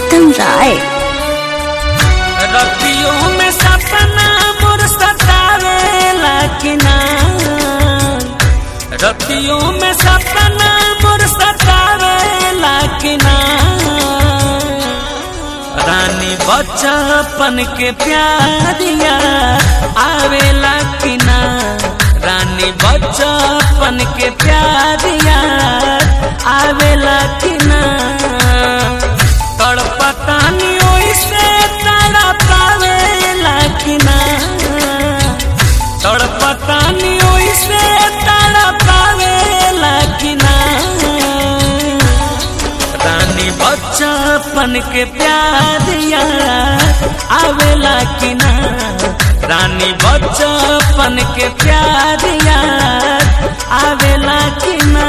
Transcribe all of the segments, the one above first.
प्रीतम राय रतियों में सपना मोर सतावेला कि ना रतियों में सपना मोर सतावेला कि ना रानी बच्चापन के प्यारिया आवेला कि ना रानी बच्चापन के प्यारिया आवेला कि ना तड़पतानी ओइसे तड़पावेला कि ना तड़पतानी ओइसे तड़पावेला कि ना रानी बच्चापन के प्यारिया आवेला कि ना रानी बच्चापन के प्यारिया आवेला कि ना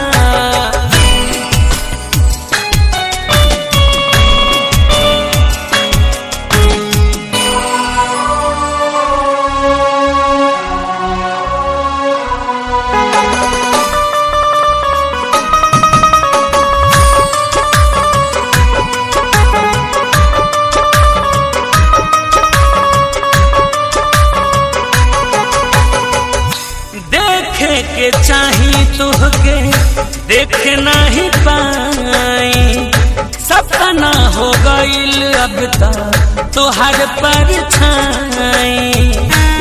देखे के चाही तुहके देख नहीं पाई सपना हो गईल अब तक तुहर पर छाई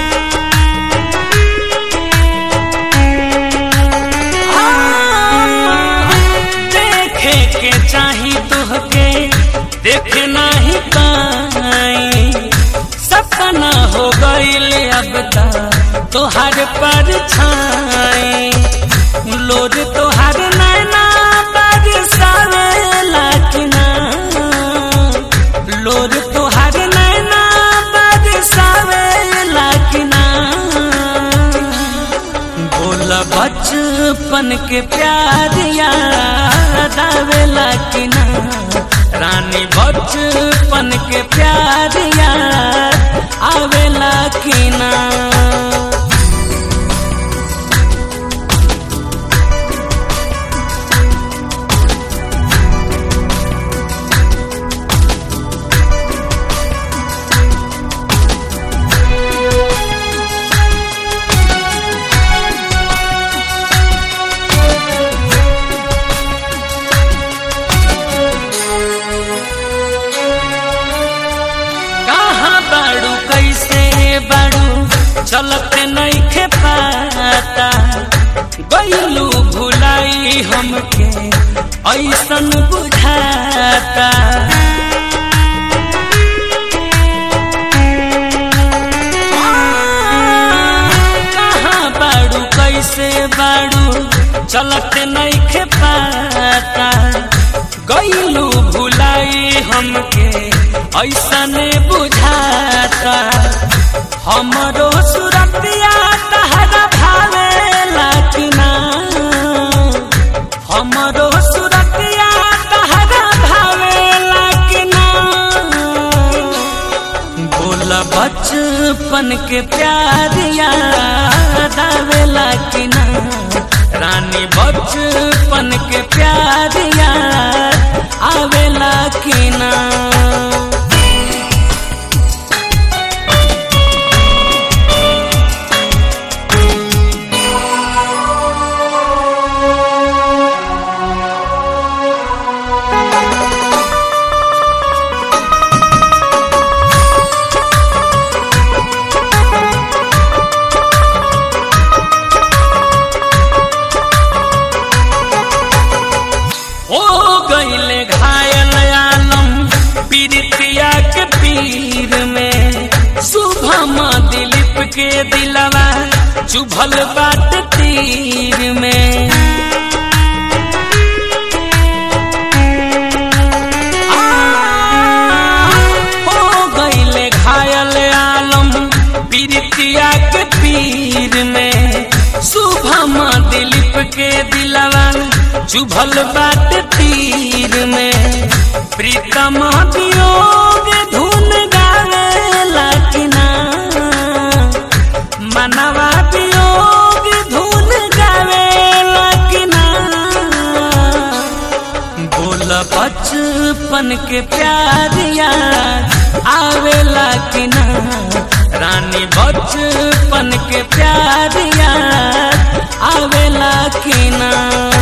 देखे के चाही तुहके देख नहीं पाई सपना हो गईल अब तक तोहर पर छाई लोर तोहर नैना बरसावेला कि ना लोर तोहर नैना बरसावेला कि ना बोल बचपन के प्यारिया दावेला कि ना रानी बचपन के प्यारिया आवेला कि ना कहाँ बाड़ू कैसे बाड़ू चलत नहीं खे पाता गईलू भुलाई हमके ऐसन बुझाता कहाँ बाड़ू कैसे बाड़ू चलत नहीं खे पाता गईलू भुलाई हमके ऐसन बुझाता हमरो सुरतिया तहरा भावेला कि ना हमरो सुरतिया तहरा भावेला कि ना बोल बचपन के प्यारिया दावेला कि ना रानी बचपन के प्यारिया आवेला कि ना हो गईले घायल आलम पीरितिया के पीर में शुभम दिलीप के दिलवा चुभल बाट तीर में आ, हो गईले घायल आलम पीरितिया के पीर में शुभम दिलीप के दिलवा चुभल बाट तीर में प्रीतम वियोग धुन गावेला कि ना मनवा वियोग धुन गावेला कि ना बोल बचपन के के प्यारिया आवेला कि ना रानी बचपन के प्यारिया आवेला कि ना